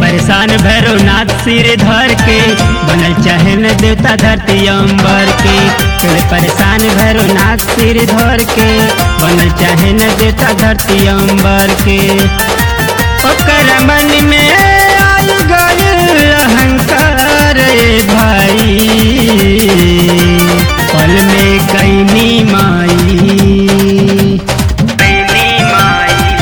परेशान भैरवनाथ सिर धर के बनल चाहे न देवता धरती अंबर के चले परेशान भैरवनाथ सिर धर के बनल चाहे न देवता धरती अंबर के ओकर मन में आई गइल अहंकार रे भाई पल में कैनी माई कैनी माई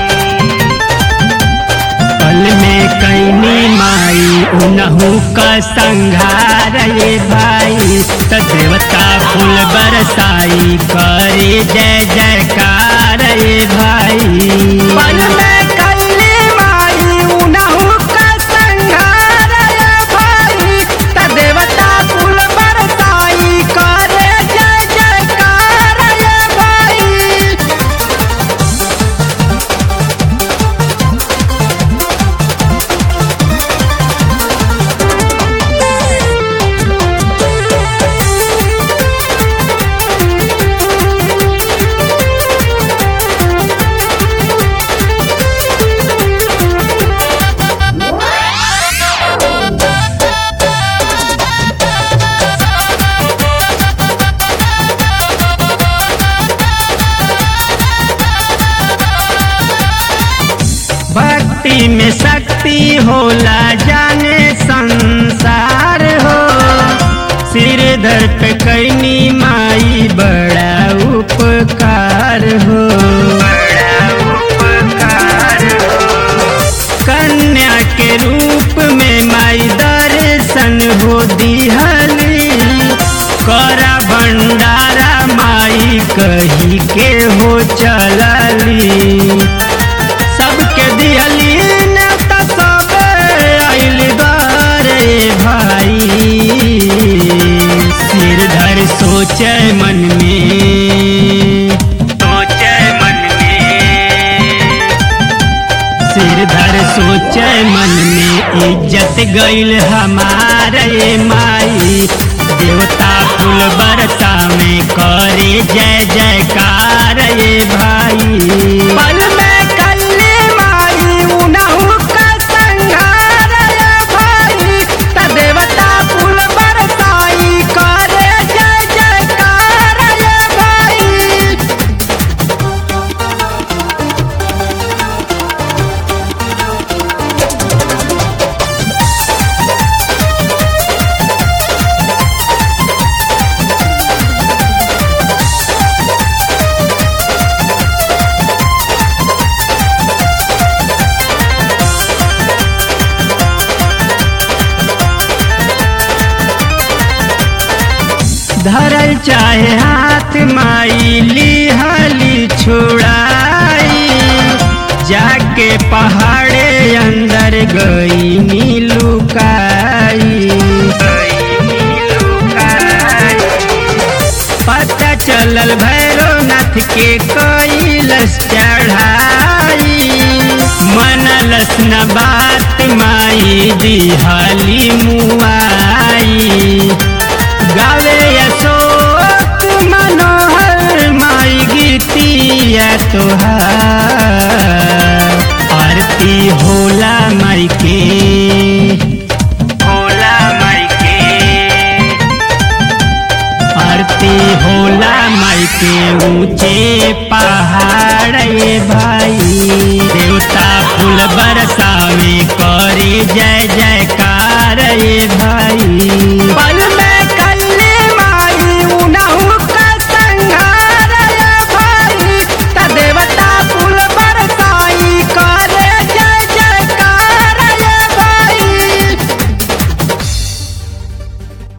पल में कैनी माई उनहु का संघार ये भाई त देवता फूल बरसाई करे जय जयकार ये भाई पल में कैली माई उनहु का संघार रे भाई त देवता कुल बरसाई करे जय जयकार रे भाई भक्ति में शक्ति होला जाने संसार हो सिर धर पे कैनी माई बड़ा उपकार हो बड़ा उपकार हो कन्या के रूप में माई दर्शन हो दिहली करा भंडारा माई कही के हो चलली सबके दिहली नेता सब आइल दारे भाई सिर धर सोचे मन में सोचे मन में सिर धर सोचे मन में इज्जत गइल हमारे माई देवता फूल बरसा में करे जय जयकार ये भाई पल में कैली माई उनहु का संघार रे भाई त देवता कुल बरसाई करे जय जयकार रे भाई धरल चाहे हाथ माई लिहली छुड़ाई जाके पहाड़े अंदर गई नीलुकाई पता चलल भैरवनाथ के कैलस चढ़ाई मनलस न बात माई दिहाली मुआई गावे अशोक मनोहर माई गीतिया तोहार आरती होला माई के होला माई के आरती होला माई के ऊंचे पहाड़ ये भाई